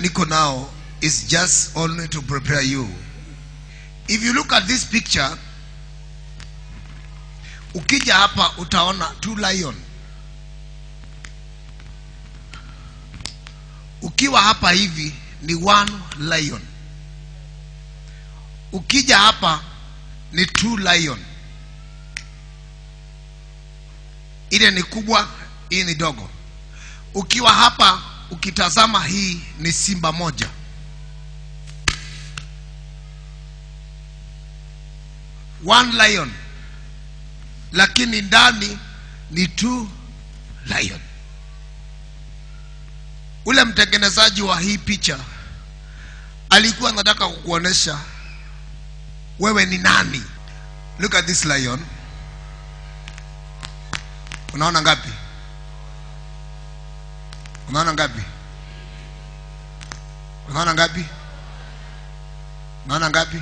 niko nao is just only to prepare you if you look at this picture ukija hapa utaona two lion ukiwa hapa hivi ni one lion ukija hapa ni two lion ile ni kubwa hii ni dogo ukiwa hapa ukitazama hii ni simba moja one lion lakini ndani ni two lion ule mtengenezaji wa hii picha alikuwa anataka kukuonesha wewe ni nani look at this lion unaona ngapi unaona ngapi unaona ngapi unaona ngapi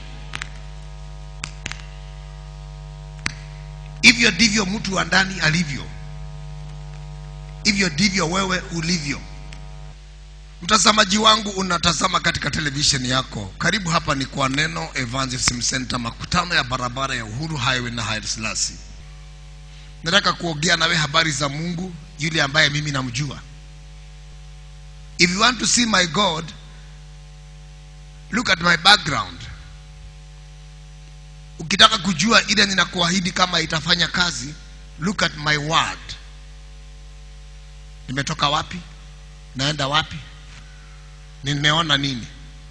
hivyo ndivyo mtu wa ndani alivyo hivyo ndivyo wewe ulivyo mtazamaji wangu unatazama katika televisheni yako karibu hapa ni kwa neno evangelism center makutano ya barabara ya uhuru highway na Haile Selassie nataka kuongea nawe habari za mungu yule ambaye mimi namjua if you want to see my god look at my background ukitaka kujua ile ninakuahidi kama itafanya kazi look at my word nimetoka wapi naenda wapi nimeona nini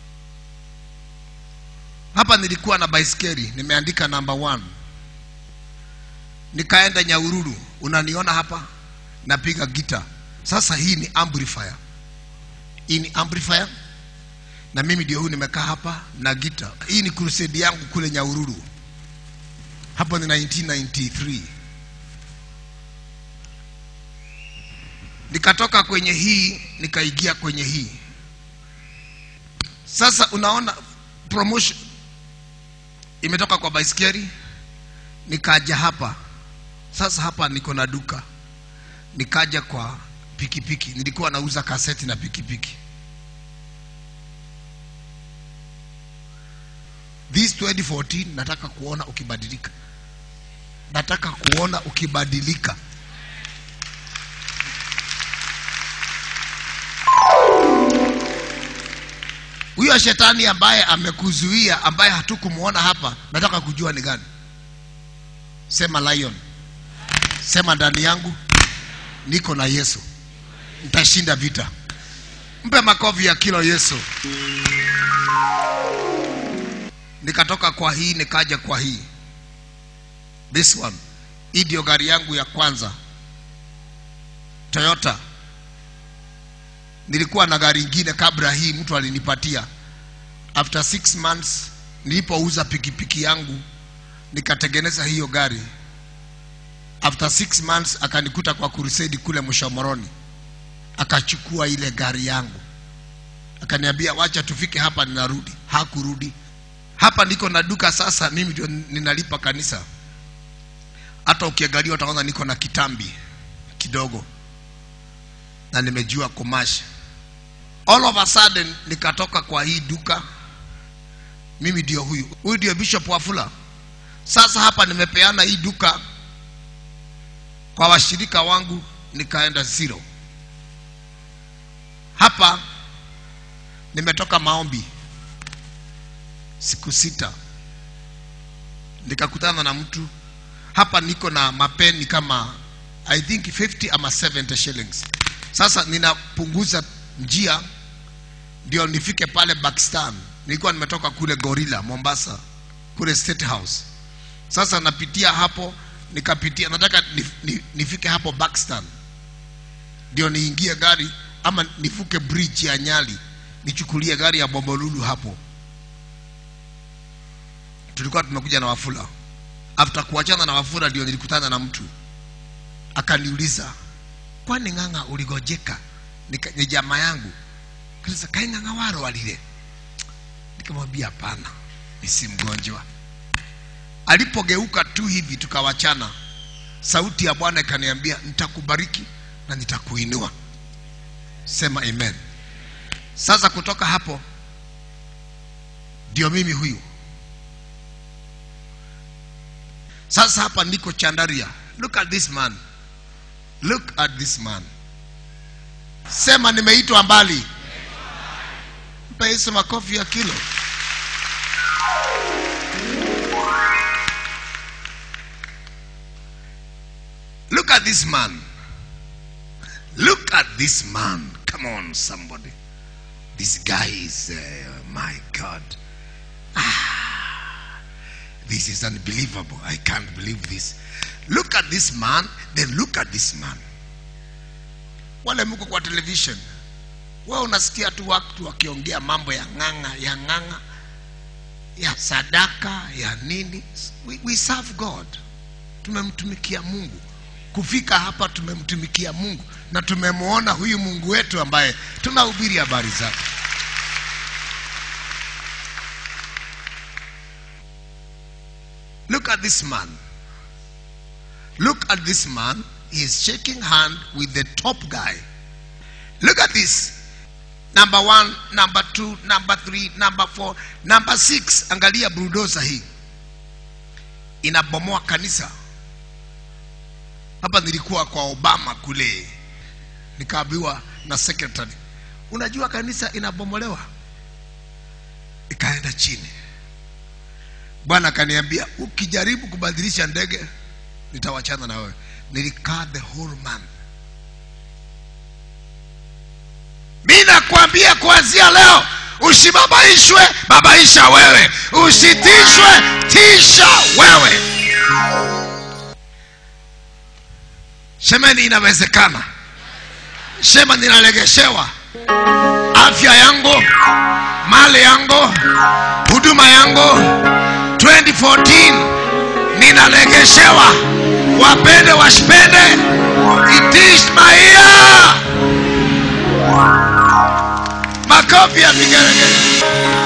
hapa nilikuwa na baiskeli nimeandika number one nikaenda nyaururu unaniona hapa napiga gita sasa hii ni amplifier hii ni amplifier na mimi ndio huyu nimekaa hapa na gita hii ni crusade yangu kule nyaururu hapo ni 1993 nikatoka kwenye hii nikaingia kwenye hii sasa unaona promotion imetoka kwa baiskeli nikaja hapa sasa hapa niko na duka nikaja kwa pikipiki nilikuwa nauza kaseti na pikipiki this 2014 nataka kuona ukibadilika nataka kuona ukibadilika huyo shetani ambaye amekuzuia ambaye hatukumuona hapa nataka kujua ni gani sema lion sema ndani yangu niko na yesu nitashinda vita mpe makofi ya kilo yesu nikatoka kwa hii nikaja kwa hii this one hii ndio gari yangu ya kwanza toyota nilikuwa na gari ingine kabla hii mtu alinipatia after six months nilipouza pikipiki yangu nikatengeneza hiyo gari after six months akanikuta kwa kurusedi kule mshomoroni akachukua ile gari yangu akaniambia wacha tufike hapa ninarudi hakurudi hapa niko na duka sasa mimi ndio ninalipa kanisa hata ukiangalia utaona niko na kitambi kidogo na nimejua kumasha all of a sudden nikatoka kwa hii duka mimi ndio huyu huyu ndio bishop wafula sasa hapa nimepeana hii duka kwa washirika wangu nikaenda zero hapa nimetoka maombi siku sita nikakutana na mtu hapa niko na mapeni kama i think 50 ama 70 shillings sasa ninapunguza njia ndio nifike pale Pakistan. Nilikuwa nimetoka kule Gorilla Mombasa, kule State House. Sasa napitia hapo, nikapitia, nataka nif, nif, nifike hapo Pakistan ndio niingie gari ama nifuke bridge ya Nyali nichukulie gari ya Bombolulu hapo. Tulikuwa tumekuja na Wafula. After kuachana na Wafula ndio nilikutana na mtu akaniuliza, kwani ng'ang'a uligojeka? Nika, ni jamaa yangu kanisa kai ng'ang'a waro walile. Nikamwambia hapana, ni si mgonjwa. Alipogeuka tu hivi tukawachana, sauti ya Bwana ikaniambia nitakubariki na nitakuinua. Sema amen. sasa kutoka hapo ndio mimi huyu sasa hapa niko chandaria look at this man look at this man sema nimeitwa mbali mpe yesu makofi ya kilo look at this man look at this man come on somebody this guy is uh, my god ah, this is unbelievable i can't believe this look at this man then look at this man wale mko kwa television wewe unasikia tu watu wakiongea mambo ya ng'ang'a ya ng'ang'a ya sadaka ya nini we, we serve god tumemtumikia mungu kufika hapa tumemtumikia mungu na tumemwona huyu mungu wetu ambaye tunahubiri habari zake look at this man look at this man he is shaking hand with the top guy look at this number one number two number three number four number six angalia bulldozer hii inabomoa kanisa hapa nilikuwa kwa obama kule nikaambiwa na secretary unajua kanisa inabomolewa ikaenda chini bwana akaniambia ukijaribu kubadilisha ndege nitawachana na wewe nilikaa the whole month mi nakwambia kuanzia leo usibabaishwe babaisha wewe usitishwe tisha wewe semeni inawezekana sema ninalegeshewa afya yangu mali yangu huduma yangu 2014 ninalegeshewa wapende wasipende it is my year makofi ya vigeregere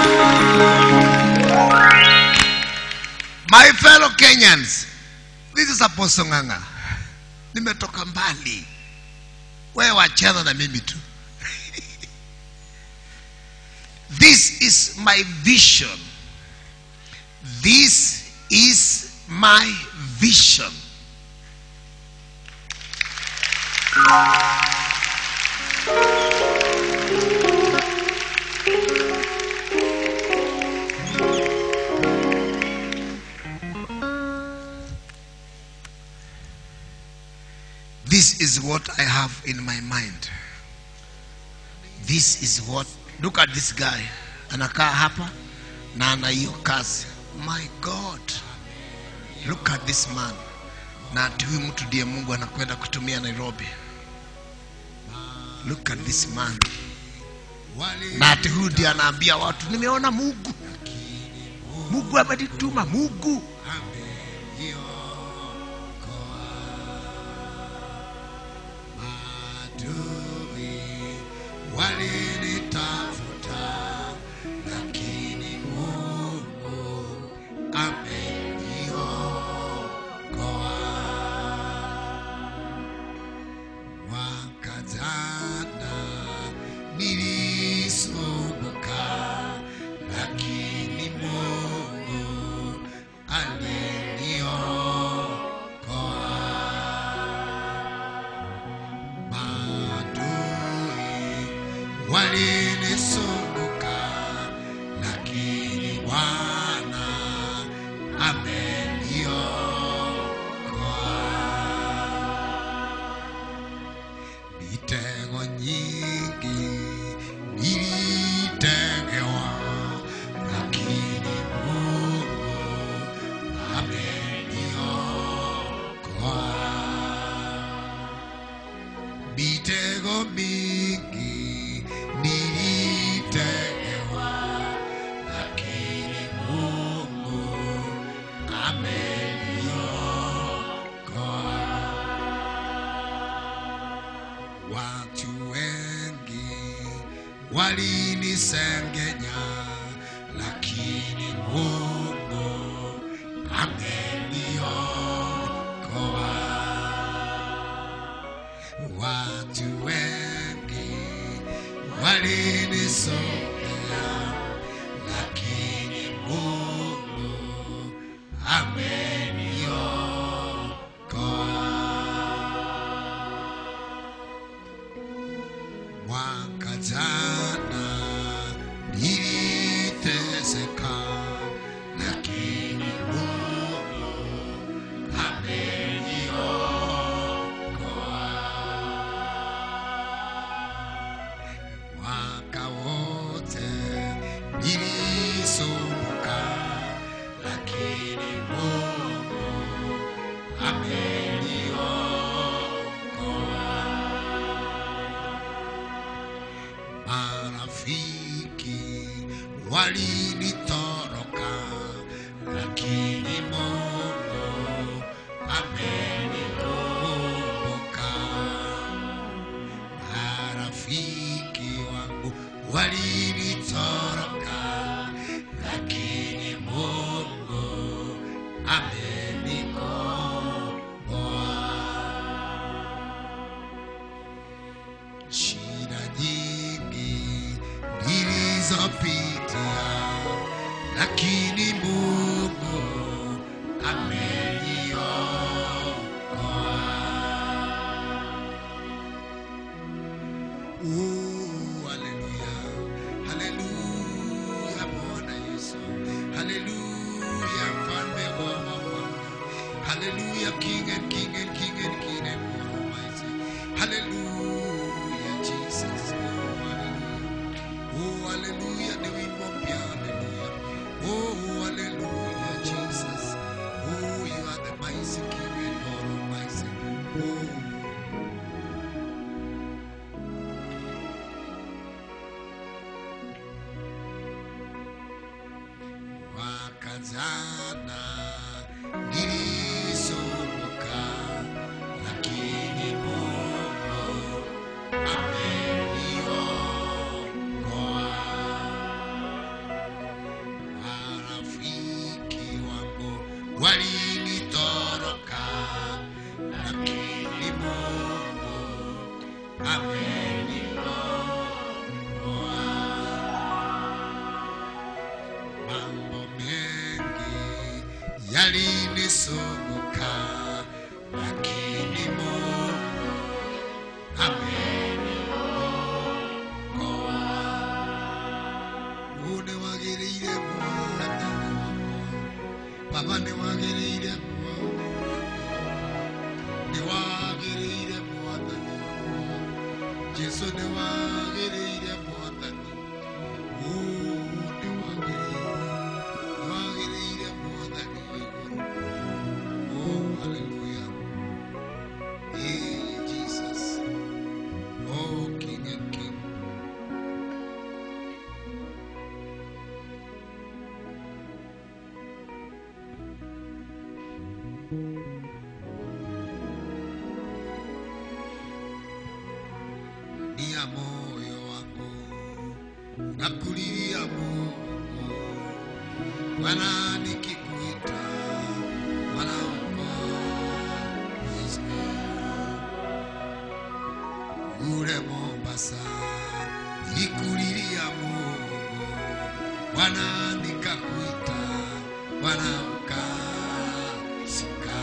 my fellow kenyans this is apostle nganga nimetoka mbali wewe wachana na mimi tu this is my vision this is my vision this is what i have in my mind this is what look at this guy anakaa hapa na ana hiyo kazi my god look at this man na ati huyu mtu ndiye mungu anakwenda kutumia nairobi look at this man na ati huyu ndiye anaambia watu nimeona mungu mungu amenituma mungu walinitafuta lakini mungu ameniokoa mwaka jana nilisumbuka lakini mungu aliniokoa maadui walinisumbuka lakini bwana ameniokoa mitego nyingi nilitegewa lakini mungu ameniokoa mitego mingi nilitegewa lakini mungu ameniokoa watu wengi walinisengenya lakini mungu ameniokoa watu wengi walini nilisogea, lakini Mungu ameniokoa. Mwaka jana niliteseka, lakini Mungu ameniokoa. Mwaka wote nilisumbuka, lakini Mungu ameniokoa. Marafiki walinitoroka, lakini Mungu amenikumbuka. Marafiki wangu walinitoroka, lakini Mungu amenikomboa. Shida nyingi nilizopitia, lakini Mungu ameniokoa. Oh, haleluya. Haleluya, Bwana Yesu. Haleluya, mfalme wa mafalme. Haleluya, King and King and King and King and God Almighty. Haleluya, Jesus. Oh, haleluya. Oh, haleluya, ni wimbo mpya. Haleluya. Oh, haleluya, Jesus. Oh, you are the mighty King and God Almighty. Oh, mwaka jana nilisumbuka, lakini Mungu ameniokoa. Marafiki wangu walinitoroka, lakini Mungu ameniokoa. Mambo mengi yalinisumbuka, lakini Mungu ameniokoa. Uniwagĩrĩire Mwathani wakwa. Baba niwagĩrĩire Mwathani niwagĩrĩire Mwathani wakwa. Jesu niwagĩrĩire Mwathani Ooh, niwagĩrĩire niwagĩrĩire Mwathani wa igũrũ Oh, hallelujah. Hey, Jesus. Oh, King and King. Nia moyo wangu nakulilia Mungu, Bwana nikikuita wanaomba kule Mombasa nilikulilia Mungu, Bwana nikakuita, Bwana ukasika.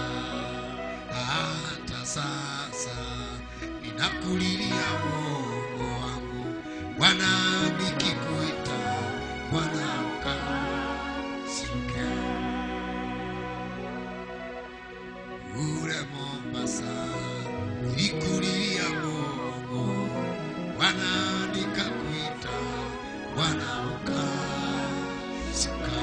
Hata sasa ninakulilia Mungu wangu, Bwana nikikuita, Bwana ukasika. Ule Mombasa nilikulilia Mungu, Bwana nikakuita, Bwana ukasika.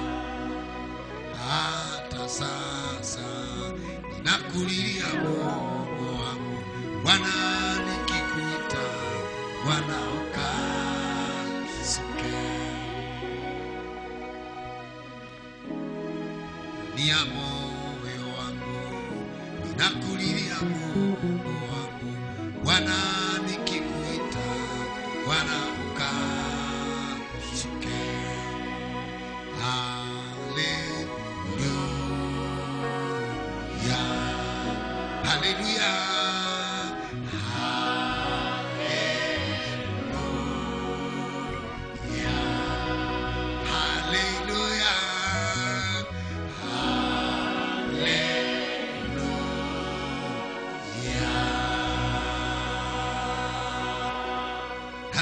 Hata sasa ninakulilia Mungu wangu, Bwana nikikuita, Bwana ukasike. Nia moyo wangu ninakulilia Mungu wangu, Bwana nikikuita, Bwana ukashike. Haleluya, haleluya, haleluya.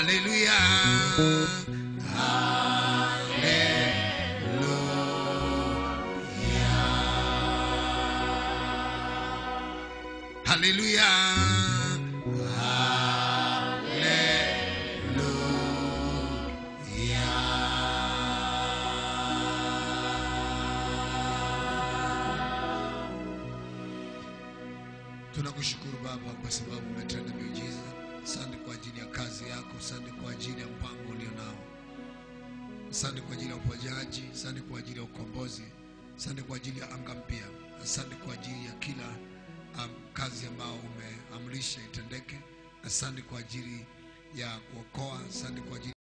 haleluya haleluya tunakushukuru baba kwa sababu umetenda miujiza asante kwa ajili ya kazi yako asante kwa ajili ya mpango ulio nao asante kwa ajili ya uponyaji asante kwa ajili ya ukombozi asante kwa ajili ya anga mpya asante kwa ajili ya kila um, kazi ambao umeamrisha itendeke asante kwa ajili ya kuokoa asante kwa ajili